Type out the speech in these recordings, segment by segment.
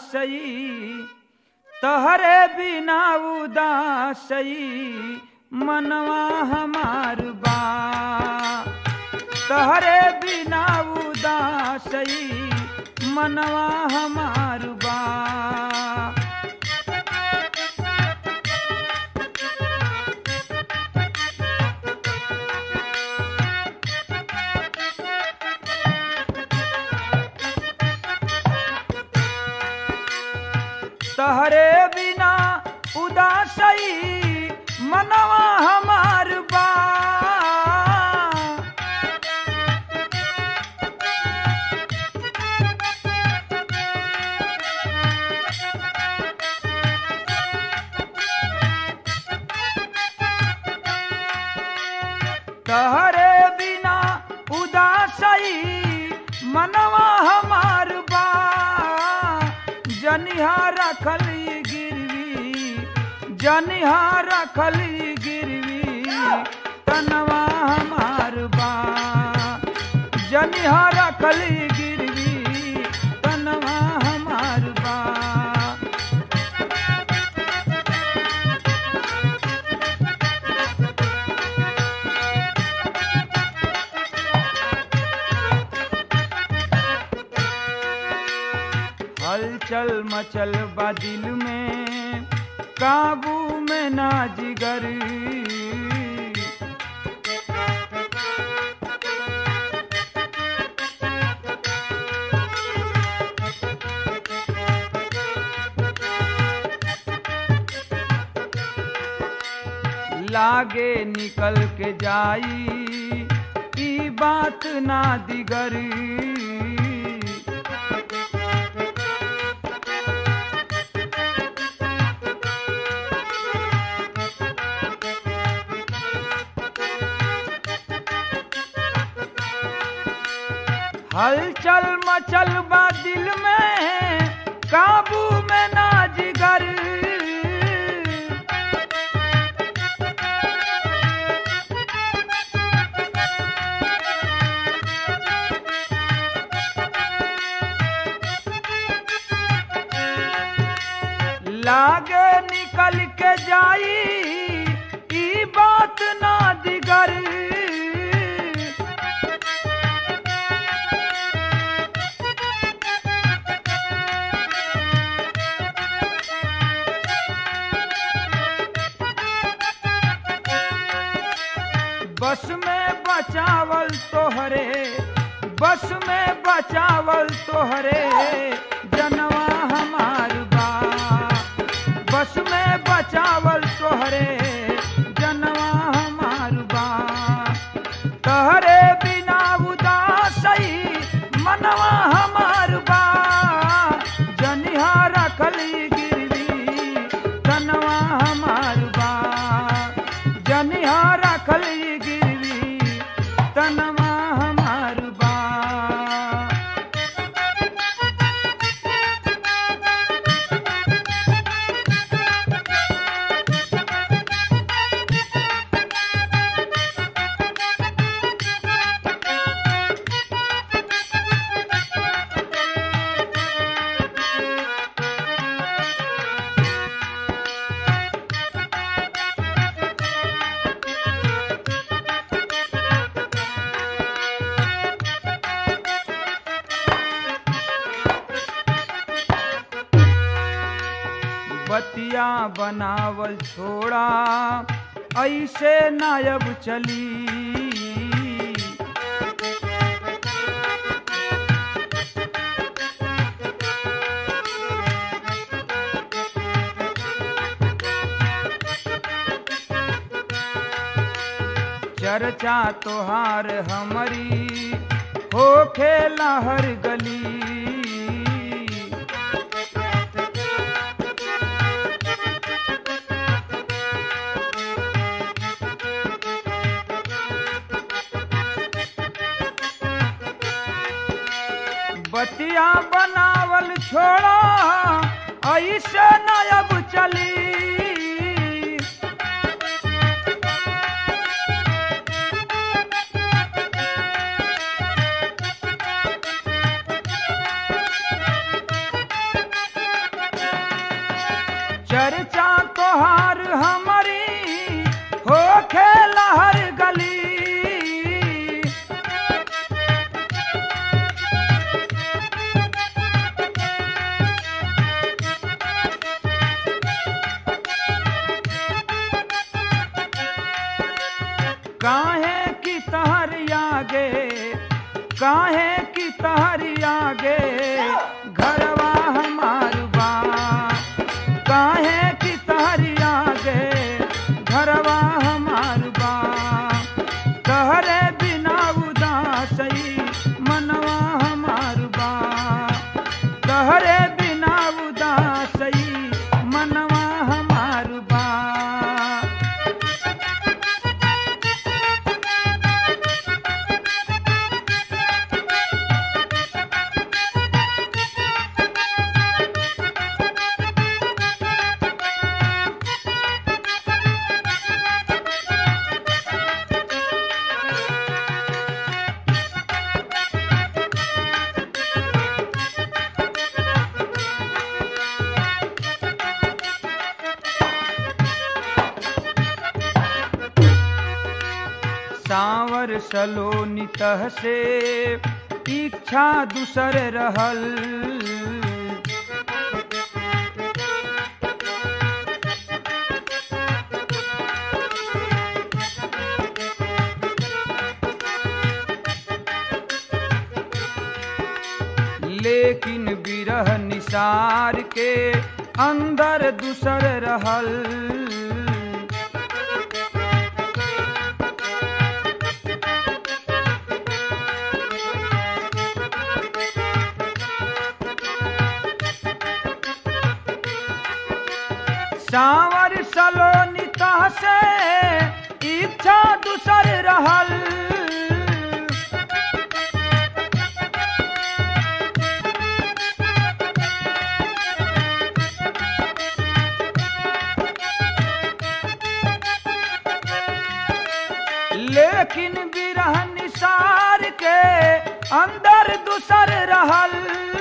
उदासई तहरे बिना उदासई मनवा हमार बा तहरे बिना उदासई मनवा हमार बा तहरे बिना उदासई मनवा हमार बा तहरे बिना उदासई मनवा हमार बा जनिहा रखली गिरवी जनिहा रखली गिरवी तनवा हमार बा जनिहा रखली गिरवी तनवा हमार बा हलचल मचल बा दिल में काबू में ना जिगर लागे निकल के जाई ई बात ना दिगरी हलचल मचल बा दिल में काबू में ना जिगर लागे निकल के जाई ई बात ना दिगर बस में बचावल तोहरे बस में बचावल तोहरे जनवा हमार बा बस में बचावल तोहरे जनवा हमार बा तहरे बिना उदासई मनवा हमार बा जनिहा रखली गिरवी तनवा हमार बा जनिहा रखली गिरवी तनवा हमार बा बतिया बनावल छोड़ा ऐसे नायब चली चर्चा तोहार हमरी हो खेला हर गली बतिया बनावल छोड़ा ऐसे नयब चली काहे की तहरी आगे काहे की तहरी आगे घरवा हमार बा काहे की तहरी आगे घरवा हमार बा तहरे बिना उदासई मनवा हमार बा तहरे बिना उदासई मनवा हमार बा सांवर सलोनी तह से इच्छा दूसर रहल लेकिन बिरह निसार के अंदर दूसर रहल सांवर सलोनी तह से इच्छा दूसर रहल लेकिन बिरह निसार के अंदर दूसर रहल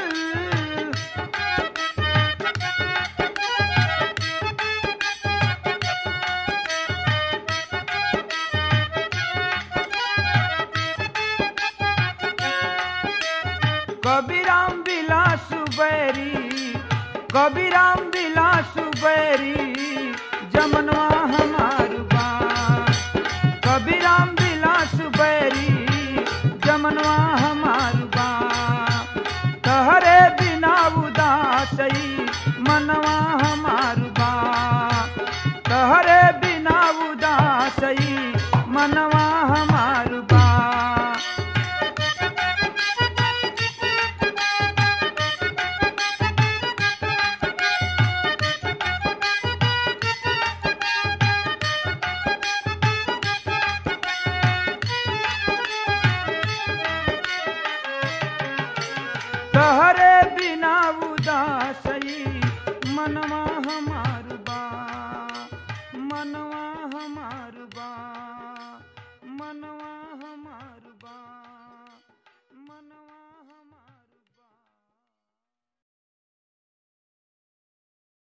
कबीराम बिलास बैरी कबीराम बिलास बैरी जमनवा हमार बा कबीराम बिलास बैरी जमनवा हमार बा तहरे बिना उदासई मनवा हमार बा तहरे बिना उदासई मनवा हमार बा तहरे बिना उदास